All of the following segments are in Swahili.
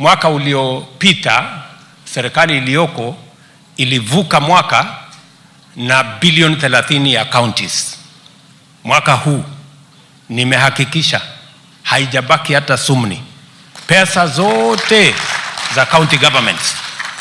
mwaka uliopita serikali iliyoko ilivuka mwaka na bilioni 30 ya counties. Mwaka huu nimehakikisha haijabaki hata sumni, pesa zote za county governments.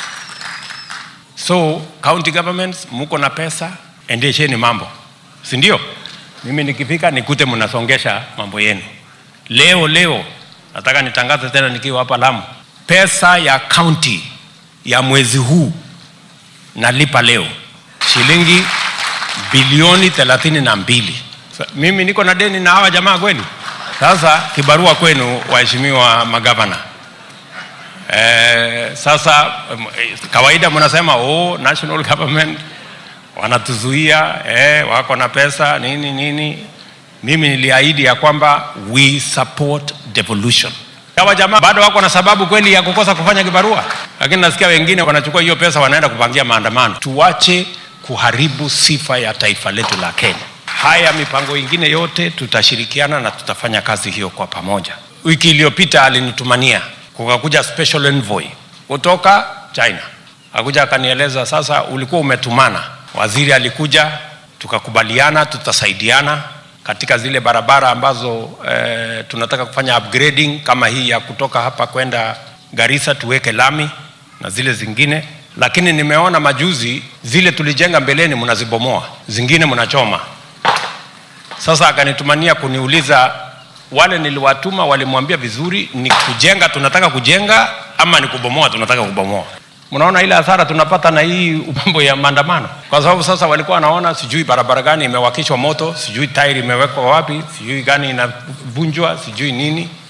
So county governments, muko na pesa, endesheni mambo, si ndio? Mimi nikifika nikute mnasongesha mambo yenu. Leo leo nataka nitangaze tena nikiwa hapa Lamu, pesa ya county ya mwezi huu nalipa leo shilingi bilioni thelathini na mbili. Sa- Mimi niko na deni na hawa jamaa kweli? Sasa kibarua kwenu, waheshimiwa magavana. Eh, sasa em, eh, kawaida mnasema oh, national government wanatuzuia eh, wako na pesa nini nini. Mimi niliahidi ya kwamba we support devolution. Hawa jamaa bado wako na sababu kweli ya kukosa kufanya kibarua, lakini nasikia wengine wanachukua hiyo pesa wanaenda kupangia maandamano. Tuache kuharibu sifa ya taifa letu la Kenya. Haya mipango ingine yote tutashirikiana na tutafanya kazi hiyo kwa pamoja. Wiki iliyopita alinitumania kukakuja special envoy kutoka China, akuja akanieleza, sasa ulikuwa umetumana. Waziri alikuja, tukakubaliana tutasaidiana katika zile barabara ambazo eh, tunataka kufanya upgrading kama hii ya kutoka hapa kwenda Garissa tuweke lami na zile zingine, lakini nimeona majuzi zile tulijenga mbeleni mnazibomoa, zingine mnachoma. Sasa akanitumania kuniuliza wale niliwatuma walimwambia vizuri ni kujenga tunataka kujenga ama ni kubomoa tunataka kubomoa. Mnaona ile hasara tunapata na hii mambo ya maandamano, kwa sababu sasa walikuwa wanaona sijui barabara gani imewakishwa moto, sijui tairi imewekwa wapi, sijui gani inavunjwa, sijui nini.